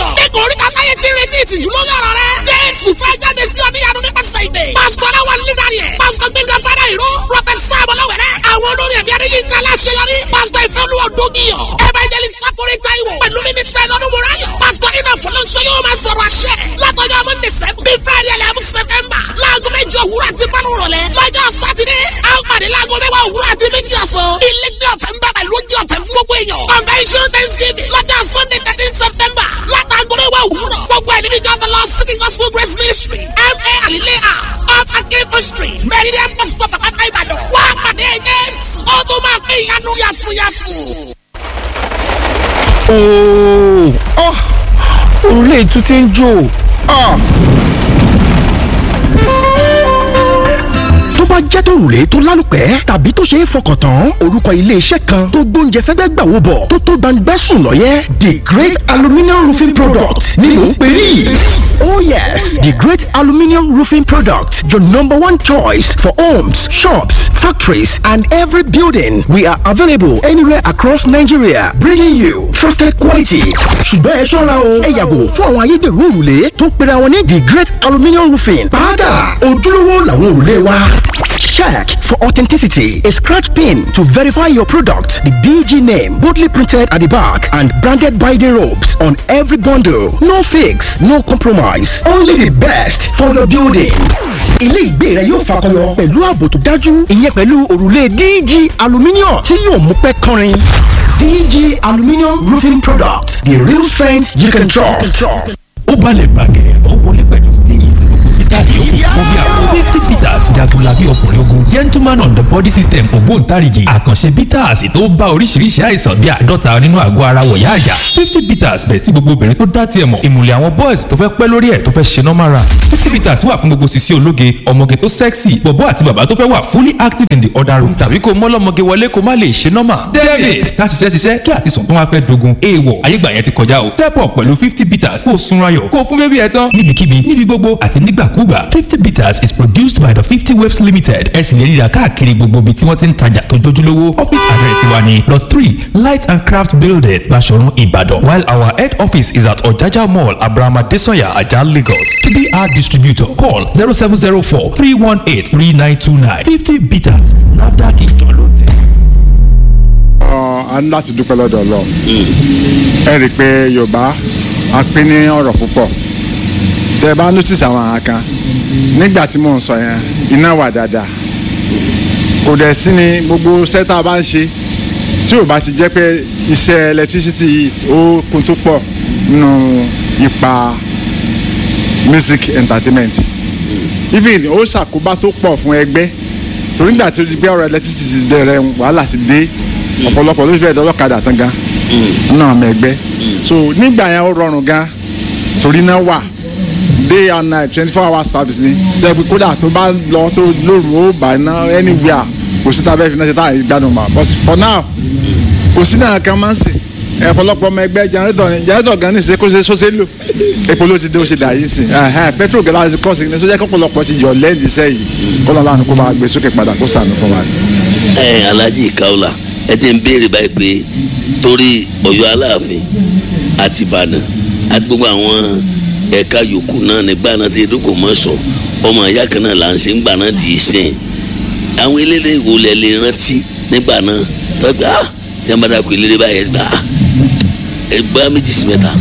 òdògìyàn. ẹ̀kọ́ orí kàtáyé ti retí ìtìjú lórí ọ̀rọ̀ rẹ. jésù fẹ́ jáde sí ọdíyanu nípasẹ̀ ìdè. pásítọ̀ aláwọ̀ nílẹ̀ rẹ̀. pásítọ̀ gbẹ̀ngàn fada ìró. rọ́bẹ̀ sáàbọ̀ lọ́wẹ̀rẹ̀. àwọn olórí ẹ̀mí adéyínká aláṣeyọrí. pásítọ̀ ìfẹ́ olúwa òdògìyàn. evangelist láforí táíwò. pẹ̀lú mínísítà lọ́dún mọ́ráyọ̀. pásítọ̀ iná fọlọ́nṣọ́ yóò máa sọ̀rọ̀ àṣẹ. látọjọ́ monday seven bíi friday eleven september. láago méjì òwúrọ̀ àti pánú rọ̀lẹ́. lọ́jọ́ sátidé a ó pàdé láago mẹ́wàá òwúrọ̀ àti méjì ọ̀sán. ilé ní ọ̀fẹ́ ń bá pẹ̀lú ojú ọ̀fẹ́ fún gbogbo èèyàn. convention thanksgiving lọ́jọ́ sunday thirteen september. látàgọ́ mẹ́wàá òwúrọ̀. gbogbo ẹ̀ nínú ìjọba lọ city gospel grace ministry ma alile house off akérèfé street meridian bus stop àpáta ìbàdàn. wá pàdé jésù. ó tún máa pín ìyanu yàfùyàfù. ooo ọ́ òrùlé ètú ti ń jò ọ́. tó bá jẹ́ tòrùlé tó lálùpẹ́ tàbí tó ṣe é fọkàn tán orúkọ iléeṣẹ́ kan tó gbóúnjẹ fẹ́gbẹ́ gbà wò bọ̀ tó tó gbangba sùn lọ́yẹ́ the great aluminium roofing product ni mò ń pè ní. Oh yes, the great aluminium roofing product, your number one choice for homes, shops, factories, and every building. We are available anywhere across Nigeria, bringing you trusted quality. ṣùgbọ́n ẹ ṣọ́ra o ẹ yàgò fún àwọn ayédèrú òrùlé tó ń pera wọn ní the great aluminium roofing. padà ojúlówó làwọn òrùlé wa. Check for authenticity. A scratch pin to verify your product. The DG name boldly printed at the back and branded by the ropes on every bundle. No fix, no compromise. Only the best for your building. Ilé ìgbé rẹ yóò fakọyọ pẹ̀lú ààbò tó dájú. Ìyẹn pẹ̀lú òrùlé DG aluminium tí yóò mú pẹ́ kọrin. DG aluminium roofing product. The real strength you can trust. ó balẹ̀ gbàgẹ̀ ó wọlé pẹ̀lú steez tàbí òkú bí àwọn misty peters jagunlabi ọkùnrin ogun gentleman on the body system ògbóǹtarìgì àkànṣe bitters tó bá oríṣiríṣi àìsàn bíi àádọ́ta nínú àgọ́ ara wọ̀yá àjà fifty bitters bẹ̀ tí gbogbo obìnrin tó dá tiẹ̀ mọ̀ ìmùlẹ̀ àwọn boys tó fẹ́ pẹ́ lórí ẹ̀ tó fẹ́ ṣe normal run fifty bitters wà fún gbogbo sisi ológe ọmọge tó sexy bọ̀bọ́ àti bàbá tó fẹ́ wà fully active in the other room tàbí kó mọ́lọ́mọge wọlé kó má lè ṣe normal david ká ṣiṣẹ́ ṣiṣẹ́ kí àtisùn tó wá fẹ́ dogun èèwọ̀ ayégbà yẹn ti kọjá o step up pẹ̀lú fifty bitters kó o sunra yọ̀ kó o fún bébí ẹ tán níbikíbi níbi gbogbo àti nígbàkúgbà fifty bitters is produced by the fifty waves limited ẹ sì lè rí i rà káàkiri gbogbo ibi tí wọ́n ti ń tajà tó jójúlówó office address wa ni lot three light and craft building Baṣọ̀run Ìbàdàn while our head office is at Ọ̀jájá mall abrahama desanya ajah Lagos to be our distributor call zero seven zero four three one eight three nine two nine fifty bitters nafdac ìjọ ló tẹ̀. a ní láti dúpẹ́ lọ́dọ̀ Ọlọ́run ẹ rí i pé Yorùbá a pín ní ọ̀rọ̀ púpọ̀ tẹ ẹ bá notice àwọn àwọn kan nígbà tí mò ń sọ yẹn iná wà dáadáa kò dẹ̀ sí ni gbogbo sẹ́tà bá ń ṣe tí ò bá ti jẹ́ pé iṣẹ́ electricity yìí ó kún tó pọ̀ nínú ipa music entertainment even ó ṣàkóbá tó pọ̀ fún ẹgbẹ́ torí nígbà tí ó di pé ọ̀rọ̀ electricity ti bẹ̀rẹ̀ wàhálà ti dé ọ̀pọ̀lọpọ̀ ló fẹ́ dọ́lọ́kadà tán gan náà ọmọ ẹgbẹ́ so nígbà yẹn ó rọrùn gan torí náà wà day and night twenty four hours service ni ṣe pé kódà tó bá lọ tó lóru ó bá iná anywhere kò sí tábẹ́ fi náà ṣe táyà ìgbádùn mà but for now kò sí náà kan máa ń sè ọ̀pọ̀lọpọ̀ ọmọ ẹgbẹ́ jẹnẹrétọ̀ ni jẹnẹrétọ̀ gan ní ṣe kó ṣe sọ́sẹ́ lò epo ló ti dé ó ṣe dà yìí sìn petrol gẹ́gẹ́ láti kọ́ sí ní sọ́jà kọ́pọ̀lọpọ̀ ti yọ lẹ́ẹ̀dì sẹ́yìn kọ́ lọ́la ni kó máa gbé sókè padà kó sànù fún wa. ẹ Alhaji Kaola ẹ ti ń béèrè báyìí pé torí Ọ̀yọ́ Aláàfin àti Ìbàdàn àti gbogbo àwọn ẹ̀ka yòókù náà nígbà náà ti dúkò mọ́ sọ ọmọ ìyá kan náà là ń ṣe ń gbà náà dì í sìn àwọn eléré wo lẹ lè rántí nígbà náà tọ́gbà á tí wọ́n bá dàkú eléré báyẹn gbà á ẹgbẹ́ méjì sí mẹ́ta.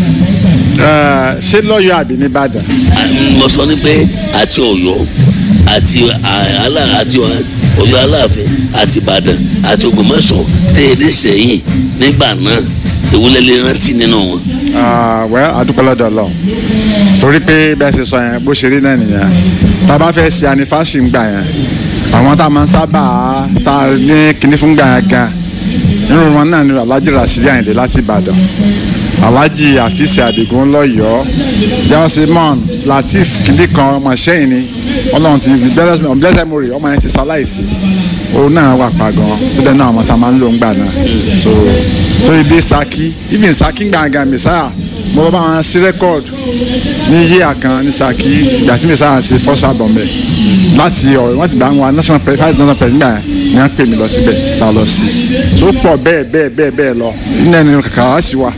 ṣé lọ́yọ̀ àbí nìbàdàn. mo sọ ní pé àti Ọ̀yọ́ àti àlà àti Ọ̀yọ́ Aláàfin àti Ìbàdàn àti Ògbómọ̀ṣọ́ tẹ̀lé sẹ́yìn nígbà náà èwo lẹ lè rántí nínú wọn. wẹ́ adúpẹ́ lọ́dọ̀ Ọlọ́run torí pé bẹ́ẹ̀ ṣe sọ yẹn bó ṣe rí náà nìyẹn tá a bá fẹ́ ṣe anifásitì ń gbà yẹn àwọn tá a máa ń sábà tá a ní kinní fún gbà yẹn gan nínú wọn náà ni Alhaji Rasidi Ayinde láti Ìbàdàn Alhaji Afisi Adigun lọ́yọ̀ọ́ jẹ́wọ́símọ́n Latif kìdí kan ọmọ ṣẹ́yìn ni Ọlọ́run ti blessed memory ọmọ yẹn ti ṣaláìsí òun náà wà pa gan tó dẹ́ náà àwọn tá a máa ń lò ń gbà náà so torí dé Saki even Saki gbàngàn Messiah mo bá wọn sí record ní yíyà kan ní Saki ìgbà tí Messiah ṣe first album bẹ̀ láti ọ̀rọ̀ wọ́n ti bá wọn national press five national press nígbà yẹn ni wọ́n pè mí lọ síbẹ̀ tá a lọ sí tó pọ̀ bẹ́ẹ̀ bẹ́ẹ̀ bẹ́ẹ̀ bẹ́ẹ̀ lọ nínú ẹni kàkà wá sí wa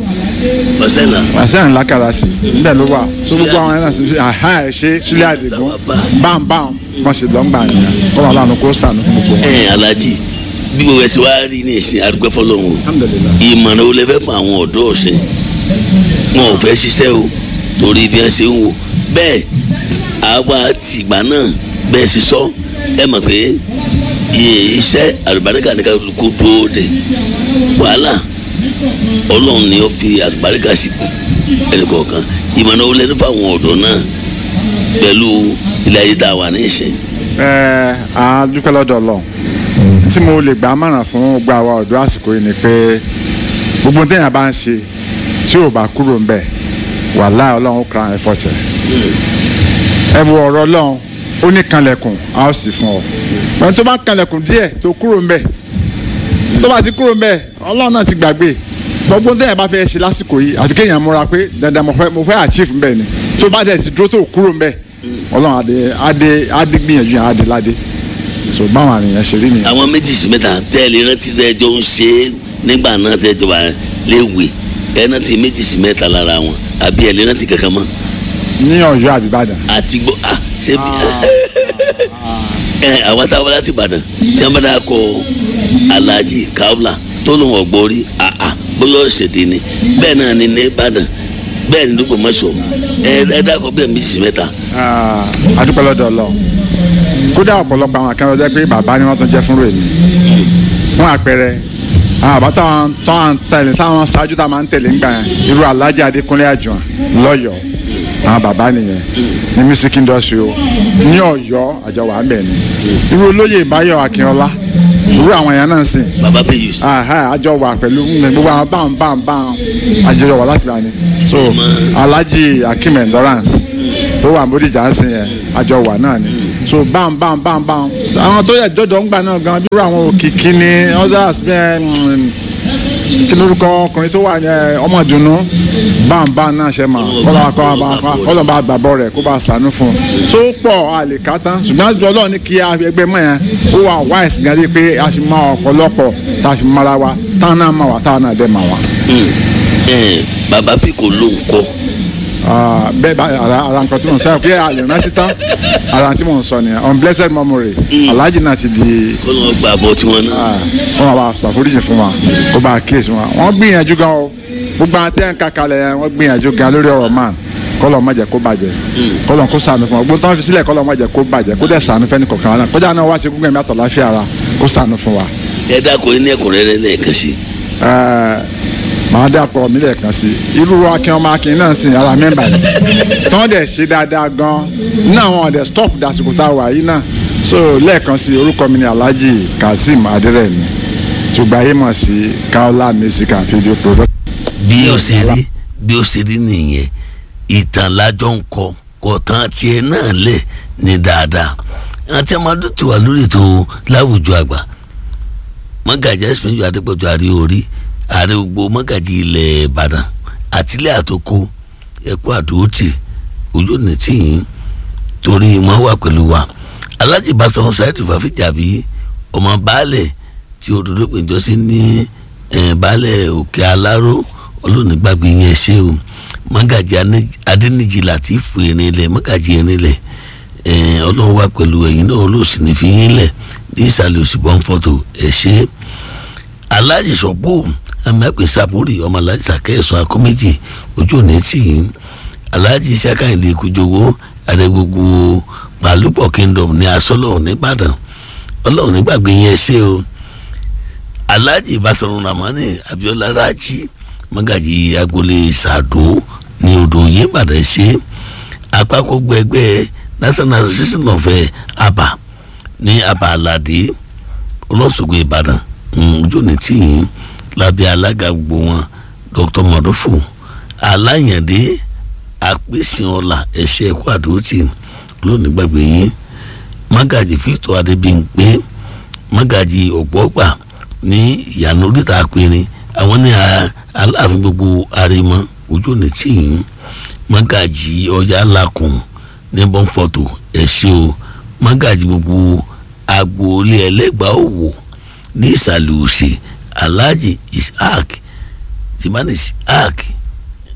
ọ̀sẹ̀ là àṣẹ ńlá kara sí níbẹ̀ ló wà tó gbogbo àwọn ẹ̀rọ sí àhá ẹ̀ ṣe sílẹ̀ àdìgún báńbáń wọ́n ṣe lọ́ngbà nìyẹn kọ́ wọn lánàá kó sànù fún gbogbo wọn. ẹ̀ alájì bí gbogbo ẹ̀sìn wá rí ní ìsìn àdúgbò fọlọ́run o alhamdulilayi ìmọ̀ràn olè fẹ́ fún àwọn ọ̀dọ́ ọ̀sìn wọn ò fẹ́ ṣiṣẹ́ o torí bí wọ́n ṣe ń wò bẹ́ẹ̀ àwa tìgbà náà bẹ́ẹ̀ sì sọ ẹ mọ̀ pé iye iṣẹ́ àlùbáríkà ní ká kó dúró de wàhálà ọlọ́run ni ó fi àlùbáríkà sí ẹnì kọ̀ọ̀kan ìmọ̀ràn olè fún àwọn ọ̀dọ́ náà pẹ̀lú ilé ayé tá a wà ní ìsìn. ẹ a dúpẹ́ lọ́dọ̀ Ọlọ́run tí mo lè gbà á mọ̀ràn fún gbogbo àwa ọ̀dọ́ àsìkò yìí ni pé gbogbo ohun téèyàn bá ń ṣe tí ò bá kúrò ń bẹ̀ wàláhì Ọlọ́run ó kra ẹ̀fọ́ tẹ̀ ẹ wo ọ̀rọ̀ Ọlọ́run ó ní kanlẹ̀kùn a ó sì fún ọ pẹ̀lú tó bá kanlẹ̀kùn díẹ̀ tó kúrò ń bẹ̀ tó bá ti kúrò ń bẹ̀ Ọlọ́run náà ti gbàgbé gbogbo ohun téèyàn bá fẹ́ ṣe lásìkò yìí àfi kéèyàn múra pé dandan mo fẹ́ mo fẹ́ achieve ń bẹ̀ ni tó bá dẹ̀ ti dúró tó kúrò ń bẹ̀ Ọlọ́run adé adé adé gbìyànjú yẹn adé ládé so báwọn àníyàn ṣe rí nìyẹn. àwọn méjì sí mẹ́ta tẹ́lẹ̀ rántí tẹ́jọ́ ń ṣe é nígbà náà tẹ́jọ́ wà léwe ẹ rántí méjì sí mẹ́ta lára wọn àbí ẹ lè rántí kankan mọ́ ní Ọ̀yọ́ àbíbàdàn àti gbọ́ à ṣé bí ẹ àwọn táwọn láti Ìbàdàn tí wọ́n bá dáa kọ Alhaji Kaula tó lóun ọ̀gbọ́n rí àà bóyá ọ̀ṣẹ̀dẹ̀ ni bẹ́ẹ̀ náà ni ní Ìbàdàn bẹ́ẹ̀ ni lóko mọ́ṣọ́ ẹ ẹ dákọ̀ bẹ́ẹ̀ méjì sí mẹ́ta adúpẹ́ lọ́dọ̀ Ọlọ́run kódà ọ̀pọ̀lọpọ̀ àwọn akẹ́rọ̀ jẹ́ pé bàbá ni wọ́n tún jẹ́ fún rèmi fún àpẹẹrẹ àwọn àbá táwọn táwọn tẹ̀lé táwọn ṣáájú táwọn máa ń tẹ̀lé ńgbà yẹn irú Alhaji Adékúnlé Àjùwọ̀n lọ́yọ̀ọ́ àwọn bàbá nìyẹn ní music industry o ní Ọ̀yọ́ àjọwà ń bẹ̀ ni irú olóyè Báyọ̀ Akínọlá irú àwọn èèyàn náà sìn baba payus àjọ wà pẹ̀lú gbogbo àwọn báwọn báwọn báwọn àjọyọ̀ wà láti bá ní so Alhaji Akim endurance tó wà Bódìjà ń sìn yẹn àjọ wà náà ni so báwọn báwọn báwọn báwọn àwọn tó yẹ jọjọ ń gbà náà gan bí irú àwọn òkìkí ni others bẹ́ẹ̀ kí lórúkọ ọkùnrin tó wà ní ọmọ ìdùnnú báńbá náà ṣe mà kọ́lọ́ bá gbàgbọ́ rẹ̀ kó bá sànú fún un tó pọ̀ a lè ká tán ṣùgbọ́n àjọ ọlọ́run ní kí ẹgbẹ́ mọ̀ yẹn ó wà wáìsì gan dé pé a fi mọ ọ̀pọ̀lọpọ̀ tá a fi mara wa táwọn náà mà wá táwọn náà dẹ̀ mà wá. baba pico ló ń kọ́ bẹ́ẹ̀ bá ara ara nǹkan tí mò ń sọ pé a lè rántí tán ara tí mò ń sọ nìyẹn on blessed memory alhaji náà ti di kó ló ń gbà bọ́ tiwọn náà fún wa bá ṣàforíjì fún wa kó bá kíyèsí wa wọ́n gbìyànjú gan o gbogbo àti ẹ̀ ń ka kalẹ̀ yẹn wọ́n gbìyànjú gan lórí ọ̀rọ̀ man kọ́lọ̀ má jẹ́ kó bàjẹ́ kọ́lọ̀ kó ṣàánú fún wa gbogbo tán fi sílẹ̀ kọ́lọ̀ má jẹ́ kó bàjẹ́ kó dẹ̀ ṣàánú fẹ́ni kọ̀ọ̀kan wa náà kọjá náà wá ṣe gbogbo ẹ̀mí àtọ̀láfíà ara kó ṣàánú fún wa. ẹ dákọ̀ ní ẹ̀kúnrẹ́rẹ́ lẹ́ẹ̀kan sí màá dàpọ̀ mí lẹ́ẹ̀kan sí irú akin ọmọ akin náà sì ara mẹ́mbà yìí tán dẹ̀ ṣe dáadáa gan náà wọn dẹ̀ stop dasìkò tá a wà yìí náà so lẹ́ẹ̀kan sí orúkọ mi ni Alhaji Kazeem Aderemi tùgbà yìí mọ̀ sí Kaola music and video production. bí ó ṣe rí bí ó ṣe rí nìyẹn ìtàn lájọ ń kọ kọ̀ọ̀tàn tiẹ̀ náà lẹ̀ ní dáadáa àti ọmọdé ti wà lórí ètò láwùjọ àgbà mọ́gàjì ẹ̀sìn ìjọ adépọ̀jù àrí orí ààrẹ gbogbo mọ́gàjì ilẹ̀ ìbàdàn àtìlẹ́ àtòkò ẹ̀kọ́ àdúrótì ojú ní tìyín torí wọ́n wà pẹ̀lú wa alájì Basọ̀run Saheed Fàfíjàbí ọmọ baálẹ̀ tí òdòdó péjọ sí ní baálẹ̀ òkè aláró olóònígbàgbé yẹn ṣe o mọ́gàjì adẹ́nìjì Látìfù Erinlẹ̀ mọ́gàjì Erinlẹ̀ ọlọ́run wà pẹ̀lú ẹ̀yin náà olóòsì ní fi yín lẹ̀ ní ìsàlẹ̀ òsì bọ́n fọ́tò ẹ̀ ṣe alájì sọ̀pọ̀ amẹ́pẹ́ sapori ọmọ alájì sàkẹ́sọ akọ́méjì ojú òní tì í alájì sàkàyìndé kújowó àrẹ gbogbo pàlúpọ̀ kingdom ní asọ́lọ̀ nìbàdàn ọlọ́run nígbàgbé yẹn ṣe o alájì Basọ̀run Ramani Abíọ́lá Rájí mọ́gàjì agboolé sàdó ní odò yìnbàdàn ṣe àpapọ̀ gbẹgbẹ́ national association of aba ní aba aládé ọlọ́sọ̀gbọ̀ ìbàdàn ojú ní tìyín lábẹ́ alága gbogbo wọn dr mọ̀dúfù aláyàndé apèsèọlà ẹ̀ṣẹ̀ ẹ̀kọ́ àdótì lónìí gbàgbé yín mágàjì fíìtọ̀ adébíyìnpé mágàjì ọ̀gbọ́gbà ní ìyànà oríta apẹ̀rin àwọn ní aláàfin gbogbo àrèmọ ojú ní tìyín mágàjì ọjà làkùn ní bọ́ńfọ̀tò ẹ̀ṣẹ̀ o mágàjì gbogbo agboolé ẹlẹ́gbàá òwò ní ìsàlẹ̀ òsè alhaji ishaq timani ishaq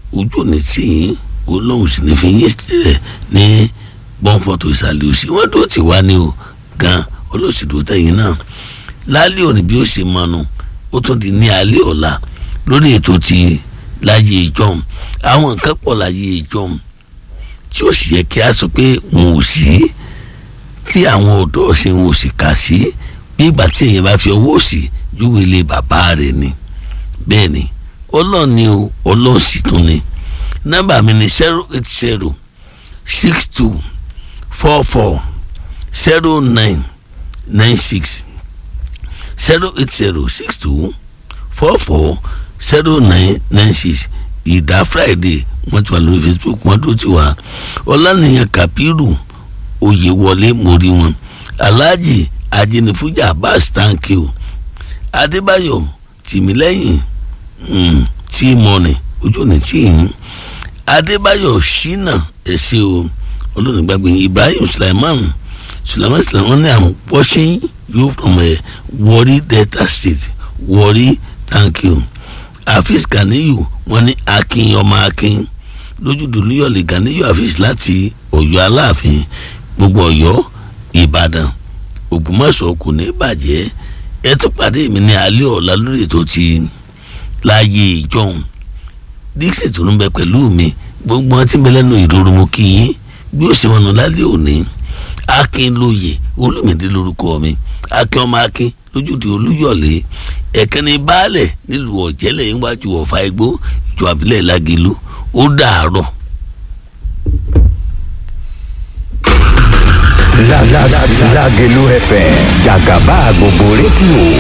ojú òní tí yín olóhùn sì ní fi yín sílẹ̀ ní bọ́ǹfọ̀tò ìsàlẹ̀ òsì wọ́n dúró tì wá ní o gan olóṣèlú tẹ̀yìn náà lálẹ́ òní bí ó ṣe mọnu ó tún di ní alẹ́ ọ̀la lórí ètò ti láyé ìjọm àwọn nǹkan pọ̀ láyé ìjọm tí ó sì yẹ kí a sọ pé wọn ò sí tí àwọn ọ̀dọ́ ṣe wọn ò sì kà sí bí ìgbà tí èèyàn bá fi ọwọ́ òsì júwe ilé bàbá rẹ̀ ni bẹ́ẹ̀ ni ọlọ́run ni o ọlọ́run sì tún ni nọ́mbà mi ni zero eight zero six two four four zero nine nine six zero eight zero six two four four zero nine nine six ìdá friday wọ́n ti wà lórí facebook wọ́n tó ti wà ọlánìyàn kapiru oyèwọlé mórí wọn alhaji ajinifuja abbas thank you adébáyọ̀ tìmílẹ́yìn tí mọ́ni ojú ni tí yín adébáyọ̀ ṣínà ẹ̀ṣẹ̀ o olóòní gbàgbé ibrahim sulaiman sulaiman sulaiman ní i'm watching you from a warri delta state warri thank you afis ganiyu wọ́n ní akin ọmọ akin lójúdò níyọ̀lẹ̀ ganiyu afis láti ọ̀yọ́ aláàfin gbogbo ọ̀yọ́ ìbàdàn ògbómọ̀ṣọ́ kò ní bàjẹ́ ẹ tó pàdé mi ní alẹ́ ọ̀la lórí ètò ti láàyè ìjọhún dixie tó ń bẹ pẹ̀lú mi gbogbo wọn ti ń bẹ lẹ́nu ìrorò mo kí yín bí ó ṣe wọn lálẹ́ òní akin lóye olùmìdí lórúkọ mi akin ọmọ akin lójúde olúyọ̀lé ẹ̀kẹ́ni baálẹ̀ nílùú ọ̀jẹ́lẹ̀ níwájú ọ̀fà igbó ìjọ àbílẹ̀ lágẹ̀lú ó dàárọ̀. Lágẹ̀lú FM jàgàbá gbogbo rédíò.